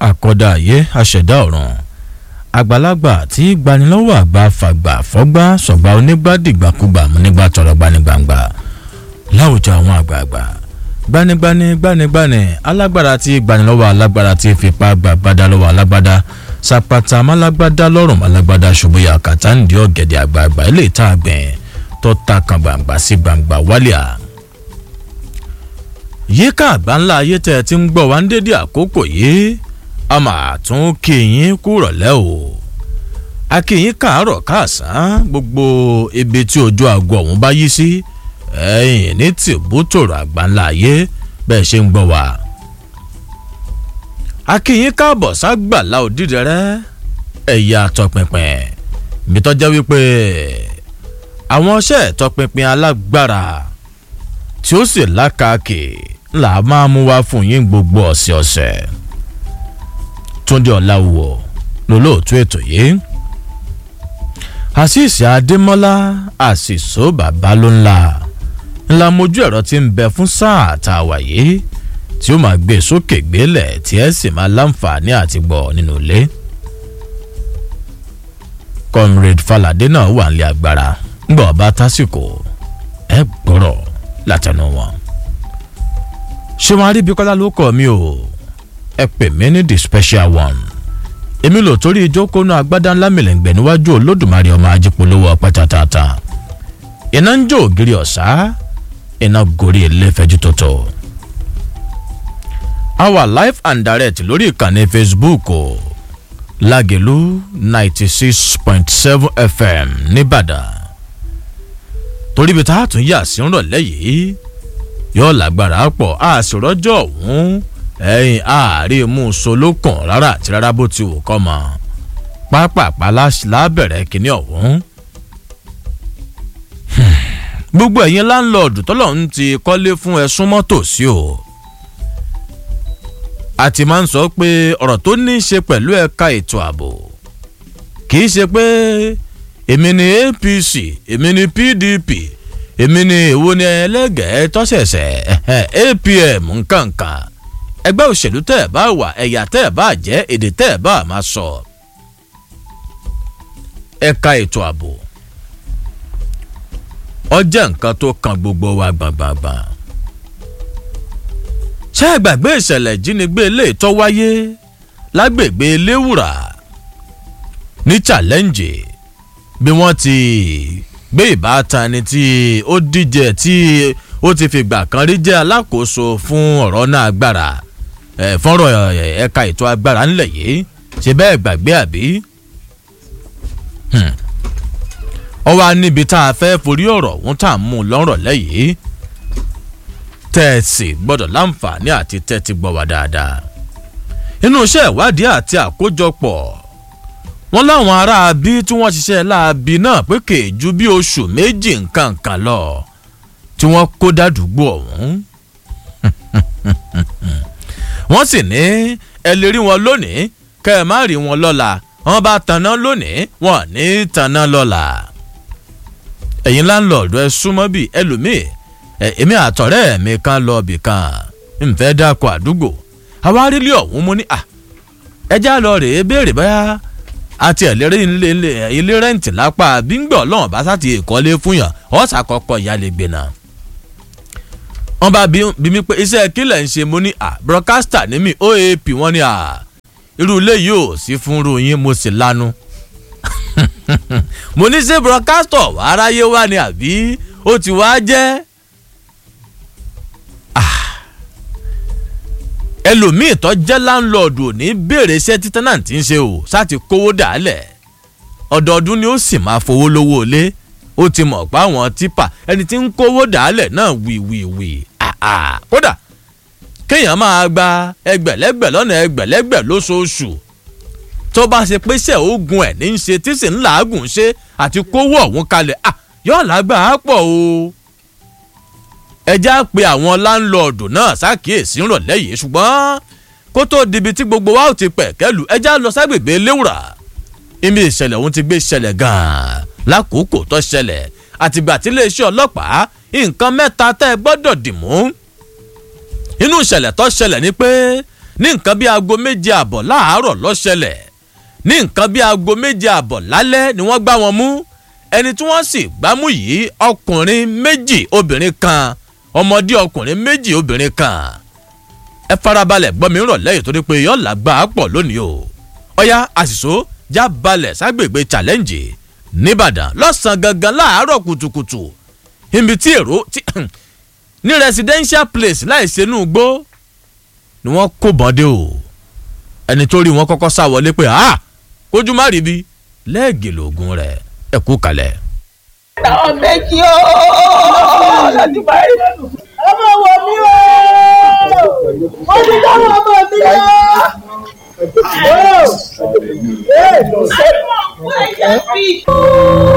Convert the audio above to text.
àkọ́dá ayé aṣẹ̀dá ọ̀run àgbàlagbà tí gbanilọ́wọ́ àgbà fàgbà fọ́gbà sọ̀gbà onígbàdìgbàkúgbà múnígbà tọrọ gbanigbangba láwùjọ àwọn àgbààgbà gbanigbani gbanigbani alágbára tí gbanilọ́wọ́ alágbára tí fipá gbàgbádá lọ́wọ́ alágbádá sapata málágbádá lọ́rùn málágbádá ṣubuya kàtàǹdì ọ̀gẹ̀dẹ̀ àgbààgbà ilé ìta àgbẹ̀ tó ta kan gbàǹgbà sí gbàǹgbà wálíà yíká àgbáńlá ayé tẹ́ ẹ ti ń gbọ́ wá ń dédé àkókò yìí a máa tún kí yín kúrọ̀lẹ́ o a kí yín káàárọ̀ káàsán gbogbo ibi tí ojú aago ọ̀hún bá yí sí ẹ̀yìn ní tìbútòrò àgbáńlá ayé bẹ́ẹ̀ ṣe ń gbọ́ wá. a kí yín káàbọ̀ ságbàlá òdìdẹrẹ́ ẹ̀yà tọpinpin mi tọ́já wípé àwọn ọṣẹ́ tọpinpin alágbára tí ó sì lákàkì là máa mú wá fún yín gbogbo ọ̀sẹ̀ ọ̀sẹ̀ túndé ọ̀làwọ̀ lólóòtú ètò yìí àṣìṣe adémọ́lá àṣìṣó bàbá ló ńlá ńlá mojú ẹ̀rọ tí ń bẹ fún sáà tá a wà yìí tí ó máa gbé sókè gbélẹ̀ tí ẹ sì máa láǹfààní àti gbọ́ nínú ilé comrade falade náà wà nílé agbára ńgbà ọba tásìkò ẹ gbọ́rọ̀ látẹnu wọn. ṣé wọn aríbíkọ́lá ló kọ́ mi o ẹ pè mí ní the special one èmi lò torí ìjókòó náà agbádá ńlá mìlẹ̀ǹgbẹ̀ níwájú olódùmarè ọmọ ajípolówó ọpẹ́ tàtàtà iná ń jó ògiri ọ̀sá iná gorí ilé fẹ́jú tótó. a wà live and direct lórí ìkànnì facebook o lágẹ̀lú ninety six point seven fm nìbàdàn torí ibi tá a tún yà sí ń rọ̀lẹ́ yìí yóò lágbára pọ̀ a sì rọ́jọ́ ọ̀hún ẹ̀yìn ààrẹ mú un solókàn rárá àti rárá bó ti wù kọ́ mọ́ pápápá lábẹ̀rẹ̀ kínní ọ̀hún. gbogbo ẹ̀yin láńlọ́ọ̀dù tọ́lọ́run ti kọ́lé fún ẹ̀sùn mọ́tò sí o. a ti máa ń sọ pé ọ̀rọ̀ tó ní í ṣe pẹ̀lú ẹ̀ka ètò ààbò kì í ṣe pé èmi ni apc èmi ni pdp èmi ni èwo ni ẹlẹ́gẹ̀ẹ́ tọ́sẹ̀sẹ̀ apm nkankan ẹgbẹ́ òṣèlú tẹ́ ẹ̀ bá wà ẹ̀yà tẹ́ ẹ̀ bá jẹ́ èdè tẹ́ ẹ̀ bá máa sọ. ẹ̀ka ètò ààbò ọjẹ́ nǹkan tó kan gbogbo wa gbàngbàngbàn. ṣé ẹ gbàgbé ìṣẹ̀lẹ̀ ìjínigbé ilé ìtọ́ wáyé lágbègbè léwùrà ní challenge bí wọ́n ti gbé ìbátan ni tí ó díje tí ó ti fìgbà kan rí jẹ́ alákòóso fún ọ̀rọ̀ náà agbára fọ́nrọ̀ ẹ̀ka ètò agbára ńlẹ̀ yìí ṣe bẹ́ẹ̀ gbàgbé àbí. ọ wá níbi tá a fẹ́ forí ọ̀rọ̀ ọ̀hún tá a mú un lọ́rọ̀ lẹ́yìn tẹ́ẹ̀sì gbọ́dọ̀ láǹfààní àti tẹ́tí gbọ́ wá dáadáa. inú iṣẹ́ ìwádìí àti àkójọpọ̀ wọn láwọn aráabí tí wọ́n ṣiṣẹ́ láabi náà pé kèéjú bí oṣù méjì nǹkan kan lọ tí wọ́n kó dádùúgbò ọ̀hún. wọ́n sì ní ẹ lè rí wọn lónìí kẹ́ ẹ má rí wọn lọ́la wọ́n bá tanná lónìí wọn ní tanná lọ́la. ẹ̀yin láńlọ́ọ̀dù ẹ súnmọ́ bíi ẹlòmíì èmi àtọ̀rẹ́ mi kan lọ bì kan nfẹ́ dákọ̀ àdúgbò àwárílé ọ̀hún mo ní à ẹjá lọ rèé béèrè báyà àti ẹ̀lẹ́rẹ́ ilé rẹ́ǹtì lápá bíńgbọ̀ lọ́wọ́n bá sá ti ìkọ́lé fún yàn ọ̀sà kọ́kọ́ ìyáálé gbé náà wọ́n bá bí mi pé iṣẹ́ kílẹ̀ ń ṣe mo ní à broadcaster ní mi oap wọ́n ní à irú ilé yìí ò sí fún irú yín mo sì lanu mo ní ṣe broadcaster aráyé wá ni àbí ó ti wá jẹ́ ẹlòmíì tó jẹ́ láńlọ́ọ̀dù ò ní béèrè iṣẹ́ tí tẹ́nàntì ń ṣe o sáti kówó dàálẹ̀ ọdọọdún ni ó sì máa fowó lówó ilé ó ti mọ̀ pé àwọn tipa ẹni tí ń kówó dàálẹ̀ náà wìwìwì kódà kéèyàn máa gba ẹgbẹ̀lẹ́gbẹ̀ lọ́nà ẹgbẹ̀lẹ́gbẹ̀ lóṣooṣù tó bá ṣe pé ṣe oògùn ẹ̀ ní í ṣe tí sì ń làágùn ṣe àti kówó ọ̀hún kalẹ̀ yóò lágbà á pọ̀ o ẹjẹ́ á pe àwọn láńlọ́ọ̀dù náà ṣàkíyèsí ńrọ̀lẹ́ yìí ṣùgbọ́n kó tó dibi tí gbogbo wa ò ti pẹ̀ kẹ́lù ẹjẹ́ á lọ ságbègbè léwùrà ibi ìṣẹ̀lẹ̀ ọ̀hún ti gbé ṣẹlẹ̀ gan-an lákòókò tó ṣẹlẹ̀ àtìgbà tí iléeṣẹ́ ọlọ́pàá nǹkan mẹ́ta tẹ́ ẹ gbọ́dọ̀ dì mú inú ìṣẹ̀lẹ̀ tó ṣẹlẹ̀ ni pé ní nǹkan bí aago méje àbọ̀ láàárọ̀ lọ́ṣẹlẹ̀ ní nǹkan bí aago méje àbọ̀ lálẹ́ ni wọ́n gbá wọn mú ẹni tí wọ́n sì gbámú yìí ọkùnrin méjì obìnrin kan ọmọdé ọkùnrin méjì obìnrin kan ẹ farabalẹ̀ gbọ́ mi rọ̀ lẹ́yìn torí pé yọ̀ọ́ làgbà á pọ̀ lónìí o ọ̀ya àṣìṣó já balẹ̀ ságbègbè challenge nìbàdàn lọ́sàn-án gangan láàárọ̀ kùtùkùtù ibi tí èrò ní residential place láì ṣenú gbó ni wọ́n kó bọ́ndé o ẹni tó rí wọn kọ́kọ́ sá wọlé pé a kójú má rí bi lẹ́ẹ̀gì lóògùn rẹ̀ ẹ kú kalẹ̀. àwọn méjì ó láti báyìí. ọmọ wo mi o mo ti dáhùn ọmọ mi o. Ẹ ẹ lọ sí.